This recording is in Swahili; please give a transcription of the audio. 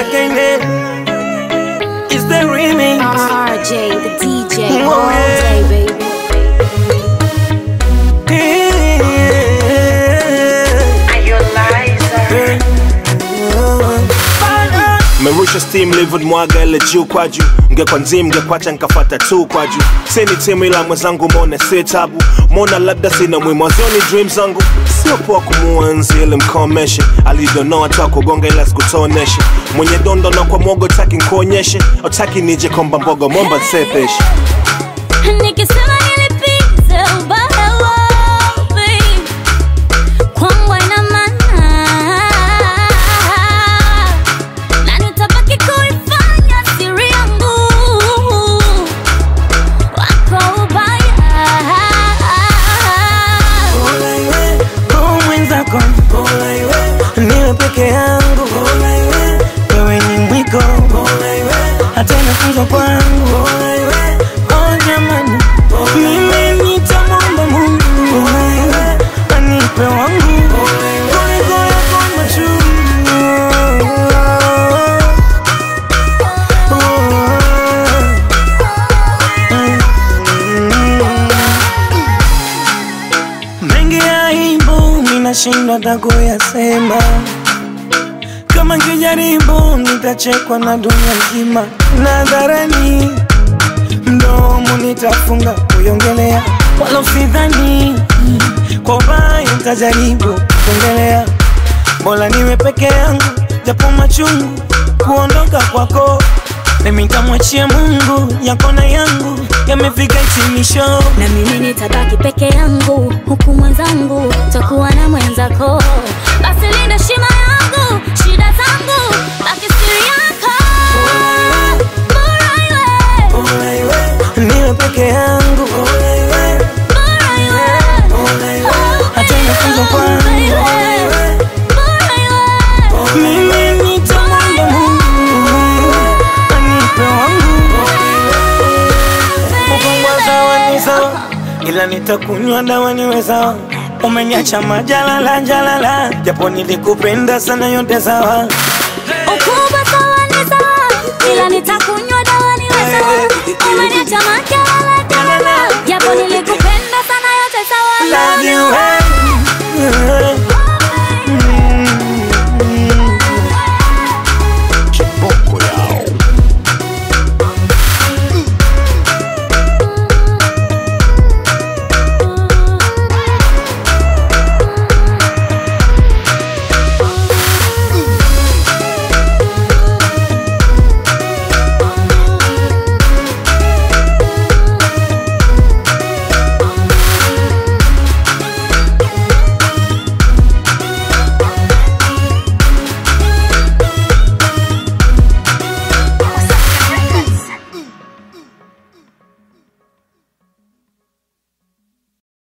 Again, it's the remix. RJ, the DJ, Oh, all yeah. day, baby. merusha steam livid mwaga ile juu kwa juu ngekwa nzim ngekwacha nkafata tu kwa juu sini timu ila mwenzangu mone si tabu mona labda sina mwimwazoni dream zangu sio poa kumuenzi ili mkomeshe alidonoa tu akugonga ila sikutoneshe mwenye dondo na kwa mwogo taki nkuonyeshe otaki nije komba mbogo momba nsepeshe Nikisema nilipize ubaya wapi, kwangu haina maana, na nitabaki kuifanya siri yangu wako ubaya. Bola iwe, kwa mwenzako Bola iwe, niwe peke yangu Bola iwe, wewe ni mwiko Bola iwe, hata inafunzwa kwangu Bola iwe, oh jamani Mimi nitamwomba Mungu Bola iwe, anipe wangu Kuliko yako machungu mengi ya aibu minashindwa hata kuyasema, kama kijaribu nitachekwa na dunia nzima. Nadharani mdomo nitafunga kuiongelea, wala usidhani kwa ubaya nitajaribu kuongelea. Bora niwe peke yangu, japo machungu kuondoka kwako mimi nitamwachia Mungu, yako na yangu yamefika hitimisho. na mimi nitabaki peke yangu huku mwenzangu takuwa na mwenzako basi linda shima yangu shida zangu baki siri yako bora iwe Bora iwe, niwe peke yangu Bora iwe, bora iwe bora iwe, hata inafunzwa kwangu Bora iwe, bora iwe mimi nitamwomba Mungu anipe wangu Kufungwa sawa ni sawa, ila nitakunywa dawa niwe sawa. Umeniacha majalala jalala, japo nilikupenda sana, yote sawa. ukubwa sawa ni sawa ila nitakunywa dawa niwe sawa umeniacha makelele kelele japo nilikupenda sana yote sawa Love you, hey.